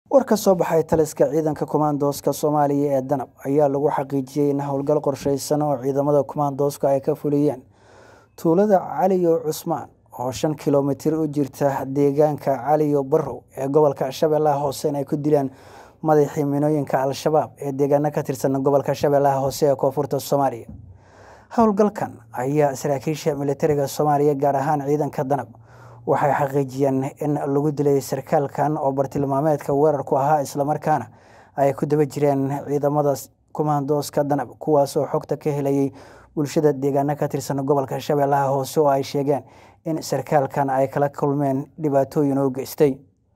war ka soo baxay taliska ciidanka kumaandooska soomaaliya ee danab ayaa lagu xaqiijiyey in howlgal qorsheysan oo ciidamada kumaandooska ay ka fuliyeen tuulada caliyo cusmaan oo shan kilomitir u jirta deegaanka caliyo barrow ee gobolka shabeellaha hoose in ay ku dileen madaxii minooyinka al-shabaab ee deegaano ka tirsan gobolka shabeellaha hoose ee koonfurta soomaaliya howlgalkan ayaa saraakiisha militariga soomaaliya gaar ahaan ciidanka danab waxay xaqiijiyeen in lagu dilay sarkaalkan oo bartilmaameedka weerarku ahaa islamarkaana ay ku daba jireen ciidamada kumaandooska danab kuwaasoo xogta ka helayay bulshada deegaano ka tirsan gobolka shabeellaha hoose oo ay sheegeen in sarkaalkan ay kala kulmeen dhibaatooyin oo geystay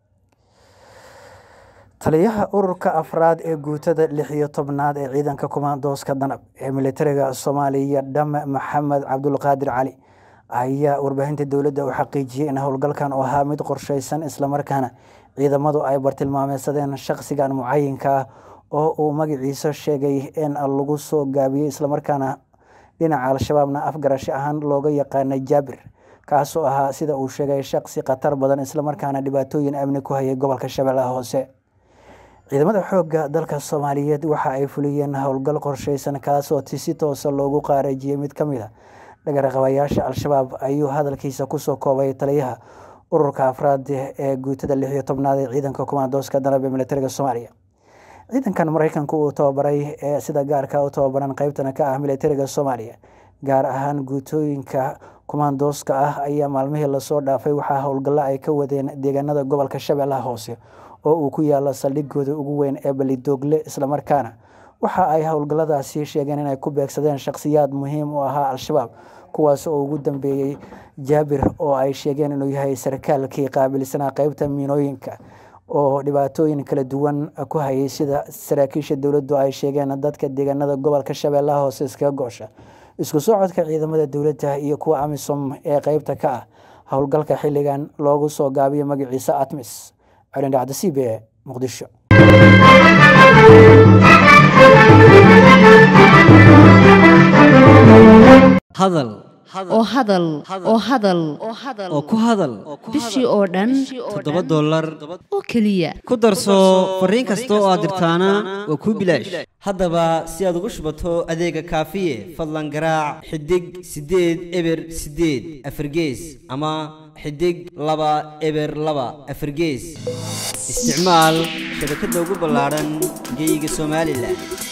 taliyaha ururka afraad ee guutada lix iyo tobnaad ee ciidanka kumaandooska danab ee militariga soomaaliya dhame maxamed cabdulqaadir cali ayaa warbaahinta dowladda u xaqiijiyey in howlgalkan oo ahaa mid qorsheysan islamarkaana ciidamadu ay bartilmaameysadeen shaqsigan mucayinka ah oo uu magaciisa sheegay in lagu soo gaabiyey islamarkaana dhinaca al-shabaabna afgarash ahaan looga yaqaanay jaabir kaasoo ahaa sida uu sheegay shaqsi khatar badan islamarkaana dhibaatooyin amni ku hayay gobolka shabeellaha hoose ciidamada xoogga dalka soomaaliyeed waxa ay fuliyeen howlgal qorsheysan kaasoo si toosa loogu qaarajiyey mid ka mid a dhagarqabayaasha al-shabaab ayuu hadalkiisa kusoo koobay taliyaha ururka afraad ee guutada lix iyo tobnaad ee ciidanka kumaandooska danab ee militariga soomaaliya ciidankan mareykanku uu tababaray ee sida gaarka u tababaran qeybtana ka ah militariga soomaaliya gaar ahaan guutooyinka kumaandooska ah ayaa maalmihii lasoo dhaafay waxaa howlgallo ay ka wadeen deegaanada gobolka shabeellaha hoose oo uu ku yaalo saldhigooda ugu weyn ee balidoogle islamarkaana waxa ay howlgalladaasi sheegeen inay ku beegsadeen shakhsiyaad muhiim u ahaa al-shabaab kuwaas oo ugu dambeeyey jaabir oo ay sheegeen inuu yahay sarkaalkii qaabilsanaa qeybta miinooyinka oo dhibaatooyin kala duwan ku hayay sida saraakiisha dowladdu ay sheegeen dadka deegaanada gobolka shabeellaha hoose iskaga goosha isku socodka ciidamada dowladda iyo kuwa amisom ee qeybta ka ah howlgalka xilligan loogu soo gaabiyo magaciisa atmis celindhacdasiib ee muqdisho hadal oo hadal oo hadal oo ku hadal bishii oo dhan toddoba dollar oo keliya ku darso fariin kasta oo aad dirtaana waa kuu bilaash haddaba si aad ugu shubato adeega kaafiye fadlan garaac xidig siddeed eber siddeed afargees ama xidig laba eber laba afargees isticmaal shabakadda ugu ballaadhan geeyiga somalilan